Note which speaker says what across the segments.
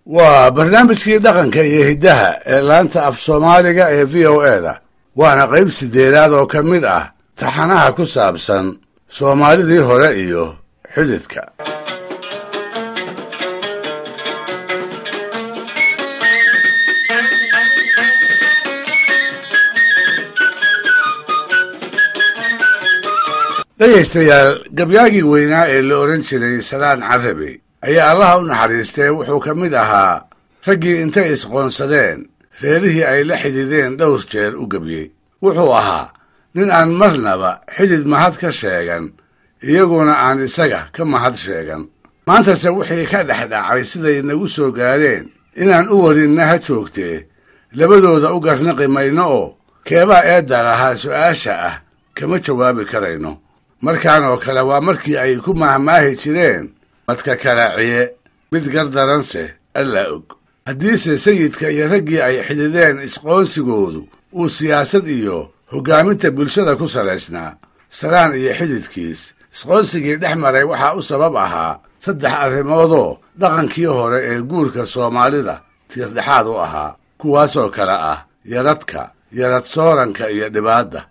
Speaker 1: waa barnaamijkii dhaqanka iyo hiddaha ee laanta af soomaaliga ee v o e da waana qayb siddeedaad oo ka mid ah taxanaha ku saabsan soomaalidii hore iyo xididka dhegaystayaal gabyaagii weynaa ee la odhan jiray salaan carabi ayaa allaha u naxariistee wuxuu ka mid ahaa raggii intay isqoonsadeen reerihii ay la xidideen dhowr jeer u gebyey wuxuu ahaa nin aan marnaba xidid mahad ka sheegan iyaguna aan isaga ka mahad sheegan maantase wixii ka dhex dhacay siday nagu soo gaadheen inaan u warinna ha joogtee labadooda u garnaqi mayno oo keebaa eedda lahaa su'aasha ah kama jawaabi karayno markaan oo kale waa markii ay ku mahmaahi jireen madka karaaciye mid gardaranse allaa og haddiise sayidka iyo raggii ay xidideen isqoonsigoodu uu siyaasad iyo hoggaaminta bulshada ku salaysnaa salaan iyo xididkiis isqoonsigii dhex maray waxaa u sabab ahaa saddex arrimoodoo dhaqankii hore ee guurka soomaalida tiirdhexaad u ahaa kuwaasoo kale ah yaradka yarad sooranka iyo dhibaadda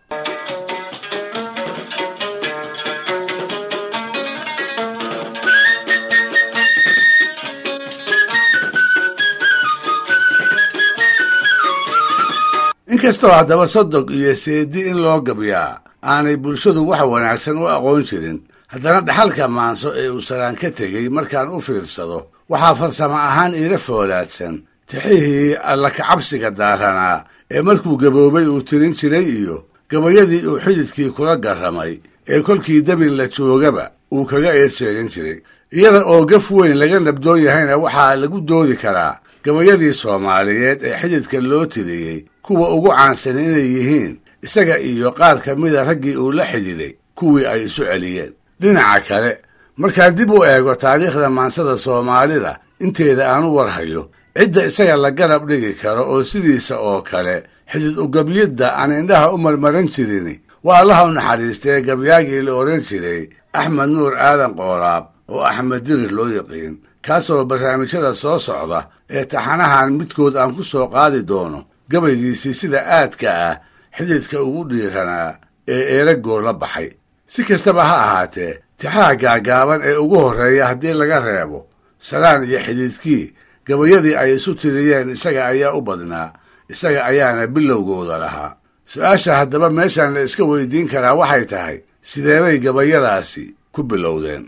Speaker 1: inkastoo haddaba sodog iyo seedi in loo gabyaa aanay bulshadu wax wanaagsan u aqoon jirin haddana dhaxalka maanso ee uu salaan ka tegey markaan u fiirsado waxaa farsamo ahaan iila foolaadsan tixihii alla kacabsiga daaranaa ee markuu gaboobay uu tirin jiray iyo gabayadii uu xididkii kula garramay ee kolkii dabin la joogaba uu kaga eed sheegan jiray iyada oo gaf weyn laga nabdoon yahayna waxaa lagu doodi karaa gabayadii soomaaliyeed ee xididka loo tiriyey kuwa ugu caansan inay yihiin isaga iyo qaar ka mida raggii uu la xididay kuwii ay isu celiyeen dhinaca kale markaa dib u eego taariikhda maansada soomaalida inteeda aan u warhayo cidda isaga la garab dhigi karo oo sidiisa oo kale xidid ugabyidda aan indhaha u marmaran jirin waa allaha u naxariistee gabyaagii la odhan jiray axmed nuur aadan qooraab oo axmed dirir loo yaqiin kaasoo barnaamijyada soo socda ee taxanahan midkood aan ku soo qaadi doono gabaygiisii sida aadka ah xididka ugu dhiiranaa ee eeragoor la baxay si kastaba ha ahaatee tixaha gaagaaban ee ugu horreeya haddii laga reebo salaan iyo xididkii gabayadii ay isu tiriyeen isaga ayaa u badnaa isaga ayaana bilowgooda lahaa su-aasha haddaba meeshan la iska weydiin karaa waxay tahay sideebay gabayadaasi ku bilowdeen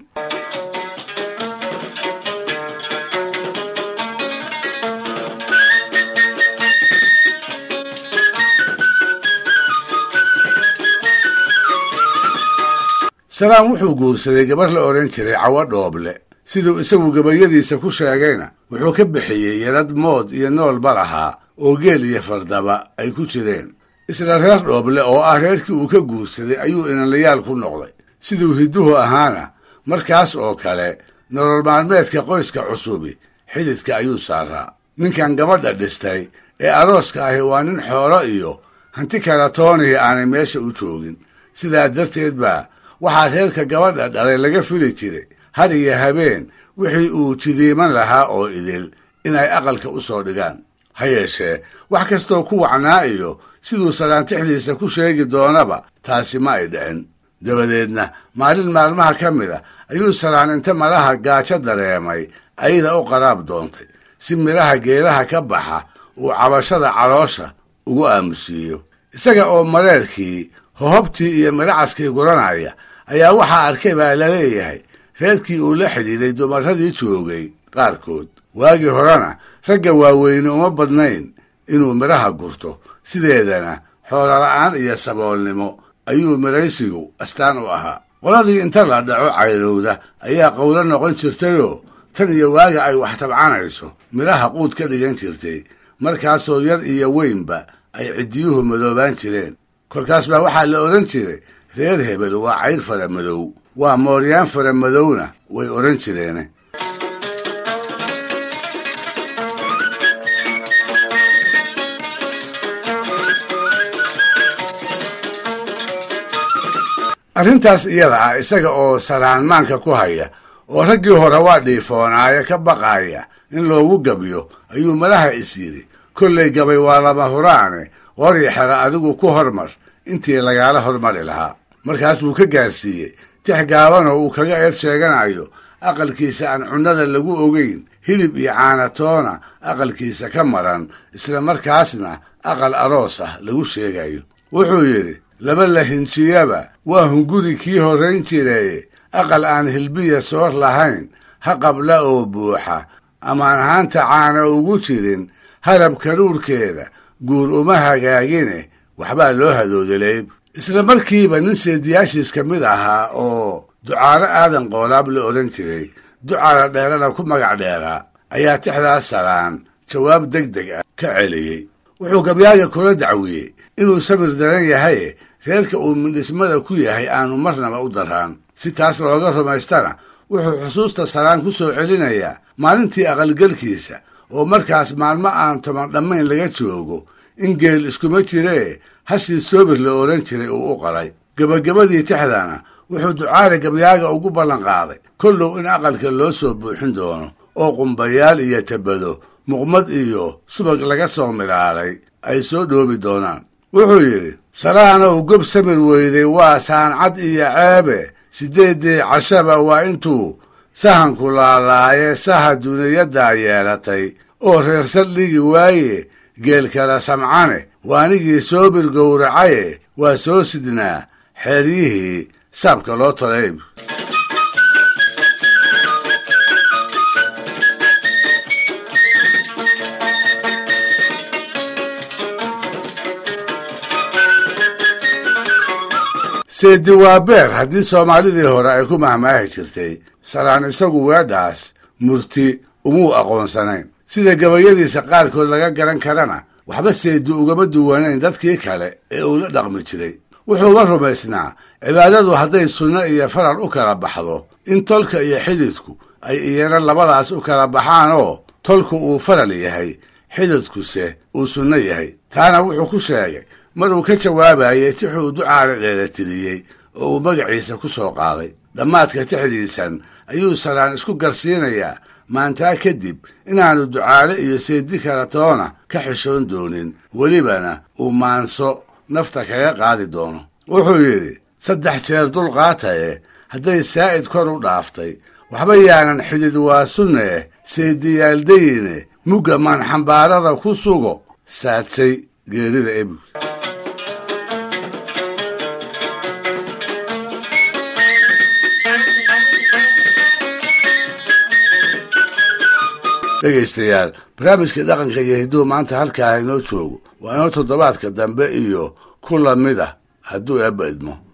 Speaker 1: salaan wuxuu guursaday gabar la odhan jiray cawo dhooble siduu isagu gabayadiisa ku sheegayna wuxuu ka bixiyey yarad mood iyo noolba lahaa oo geel iyo fardaba ay ku jireen isla reer dhooble oo ah reerkii uu ka guursaday ayuu inanlayaal ku noqday siduu hidduhu ahaana markaas oo kale nolol maalmeedka qoyska cusubi xididka ayuu saaraa ninkan gabadha dhistay ee arooska ahi waa nin xoolo iyo hanti kala toonihii aanay meesha u joogin sidaa darteed baa waxaa reerka gabadha dhalay laga fili jiray har iyo habeen wixii uu jidiiman lahaa oo idil inay aqalka u soo dhigaan ha yeeshee wax kastoo ku wacnaa iyo siduu salaantixdiisa ku sheegi doonaba taasi ma ay dhicin dabadeedna maalin maalmaha ka mid a ayuu salaan inta malaha gaajo dareemay ayada u qaraab doontay si midhaha geedaha ka baxa uu cabashada caloosha ugu aamusiiyo isaga oo mareerkii hohobtii iyo midhacaskii guranaya ayaa waxaa arkay baa laleeyahay reerkii uu la xidhiiday dumaradii joogay qaarkood waagii horena ragga waaweyne uma badnayn inuu midhaha gurto sideedana xoolola'aan iyo saboolnimo ayuu midhaysigu astaan u ahaa qoladii inta la dhaco cayrowda ayaa qowlo noqon jirtayoo tan iyo waaga ay wax tabcanayso midhaha quud ka dhigan jirtay markaasoo yar iyo weynba ay ciddiyuhu madoobaan jireen kolkaas baa waxaa la odhan jiray reer hebel waa cayr fara madow waa mooryaan fara madowna way odhan jireene arrintaas iyada ah isaga oo salaanmaanka ku haya oo raggii hore waa dhiifoonaaye ka baqaaya in loogu gabyo ayuu malaha is yidhi kollay gabay waa lama huraane qori xera adigu ku hormar intii lagaala hormari lahaa markaas buu ka gaarsiiyey tix gaabanoo uu kaga eed sheeganayo aqalkiisa aan cunnada lagu ogeyn hilib iyo caanatoona aqalkiisa ka maran isla markaasna aqal aroos ah lagu sheegayo wuxuu yidhi laba la hinjiyaba waa hunguri kii horrayn jireeye aqal aan hilbiya soor lahayn ha qabla oo buuxa amaan haanta caana ugu jirin harab karuurkeeda guur uma hagaagine waxbaa loo hadoodelay isla markiiba nin seediyaashiis ka mid ahaa oo ducaalo aadan qoolaab la odhan jiray ducaala dheerana ku magac dheeraa ayaa tixdaas salaan jawaab deg deg ah ka celiyey wuxuu gabyaaga kula dacwiyey inuu samir daran yahaye reerka uu mindhismada ku yahay aanu marnaba u daraan si taas looga rumaystana wuxuu xusuusta salaan ku soo celinayaa maalintii aqalgelkiisa oo markaas maalmo aan toban dhammayn laga joogo in geel iskuma jiree hashii soobir la odhan jiray uu u qalay gebagabadii tixdana wuxuu ducaale gabyaaga ugu ballan qaaday kollow in aqalka loo soo buuxin doono oo qumbayaal iyo tabado muqmad iyo subag laga soo milaalay ay soo dhoobi doonaan wuxuu yidhi salaanow gob samir weyday waa saancad iyo ceebe siddeeddii cashaba waa intuu sahanku laalaaye saha duniyaddaa yeelatay oo reer saldhigi waaye geel kala samcane waanigii soobir gowracaye waa soo sidnaa xeeryihii saabka loo talayb seedi waa beer haddii soomaalidii hore ay ku mahmaahi jirtay salaan isagu weedhaas murti umuu aqoonsanayn sida gabayadiisa qaarkood laga garan karana waxba seedi ugama duwanayn dadkii kale ee uu la dhaqmi jiray wuxuuba rumaysnaa cibaadadu hadday sunno iyo faral u kala baxdo in tolka iyo xididku ay iyana labadaas u kala baxaan oo tolku uu faral yahay xididkuse uu sunno yahay taana wuxuu ku sheegay mar uu ka jawaabayay tixuu ducaale dheeratiriyey oo uu magaciisa ku soo qaaday dhammaadka tixdiisan ayuu salaan isku garsiinayaa maantaa kadib inaanu ducaale iyo seedi kala toona ka xishoon doonin welibana uu maanso nafta kaga qaadi doono wuxuu yidhi saddex jeer dulqaataye hadday saa'id kor u dhaaftay waxba yaanan xidid waa sunnee seediyaaldayine mugga maanxambaarada ku sugo saadsay geerida ebig dhegaystayaal barnaamijka dhaqanka iyo hidduu maanta halkaa inoo joogo waa inoo toddobaadka dambe iyo ku lamid ah hadduu eebba idmo